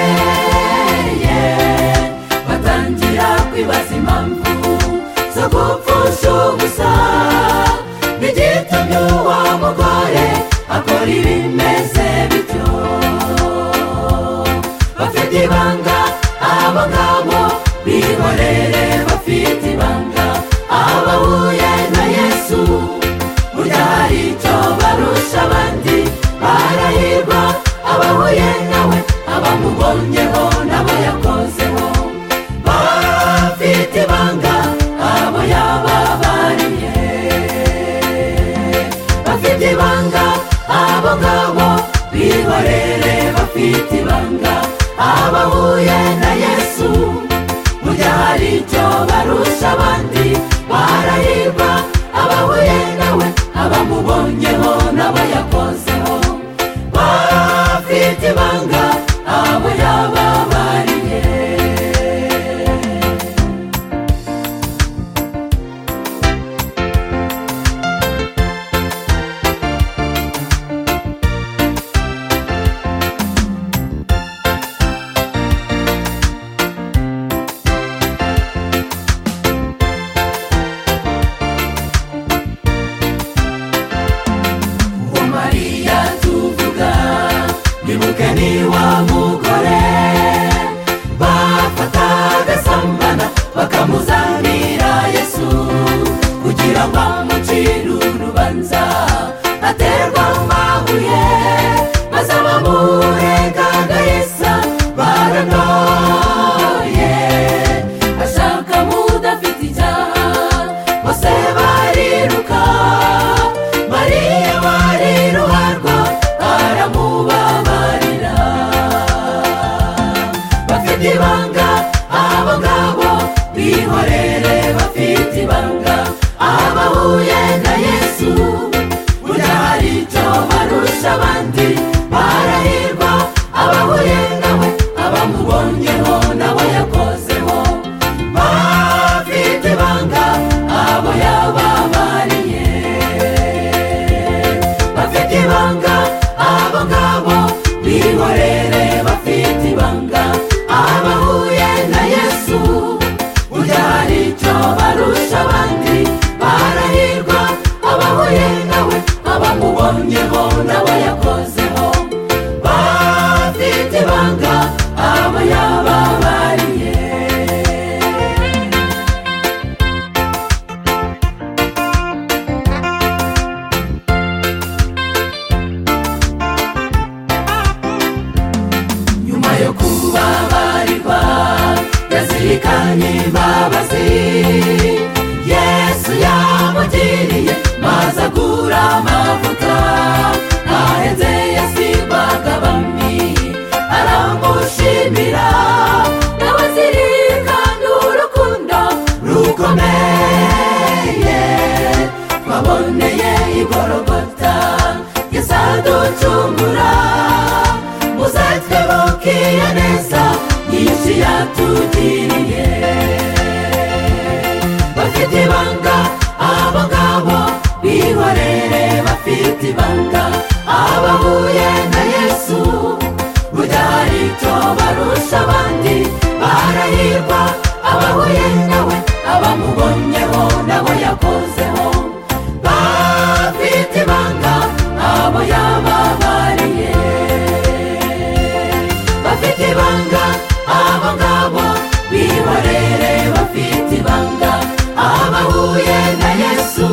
zikomeye batangira kwibaza impamvu zo gupfusha ubusa n'igitumye uwo mugore akora ibimeze bityo bafite ibanga abo ngabo bihorere bafite ibanga abahuye na yesu burya hari icyo barusha abandi barahirwa abahuye nawe abamubonyeho nabo yakozeho bafite ibanga abo yababariye bafite ibanga abo ngabo bihorere bafite ibanga abahuye na yesu burya hari icyo barusha abandi barahirwa abahuye nawe abamubonyeho nabo yakozeho bafite ibanga abo yababariye uwo mariya tuvuga nibuke ni wa mugore bafata agasambana bakamuzanira yesu kugira ngo amucire urubanza aterwa amabuye maze abamurengaga yesa baranoye ashaka mudafite icyaha bose bariruka mariya wari ruharwa aramubabarira bafite ibanga abo ngabo bihorere bafite ibanga abahuye na yesu burya hari icyo barusha abandi barahirwa abahuye nawe abamubonyeho nabo yakozeho bafite ibanga abo yababariye bafite ibanga abo ngabo bihorere bafite ibanga abahuye na yesu burya hari icyo barusha abandi barahirwa abahuye nawe abamubonyeho nabo yakozeho bafite ibanga abo yababariye nyuma yo kubabarirwa yazirikanye imbabazi yesu yamugiriye maze agura amavuta ahenze yasibaga bamwe aramushimira nawe zirikana urukundo rukomeye twaboneye igorogota yesaducungura muze twibukire neza nyinshi yatugiriye bafite ibanga abo ngabo bihorere bafite ibanga abahuye na yesu burya hari icyo barusha abandi barahirwa abahuye nawe abamubonyeho nabo yakozeho bafite ibanga abo yababariye bafite ibanga abo ngabo bihorere bafite ibanga abahuye na yesu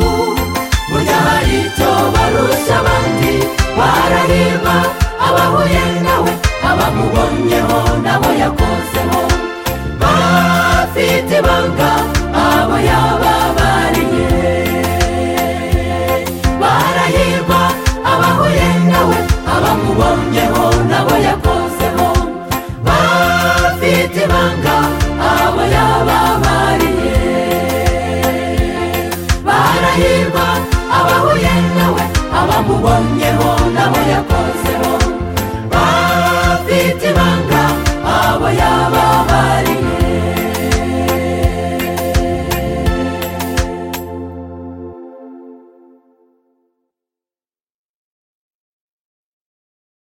burya hari icyo barusha abandi barahirwa abahuye nawe abamubonyeho nabo yakozeho bafite ibanga abo yababariye barahirwa abahuye nawe abamubonyeho nabo yakozeho bafite ibanga abo yababariye barahirwa abahuye nawe abamubonyeho nabo yakozeho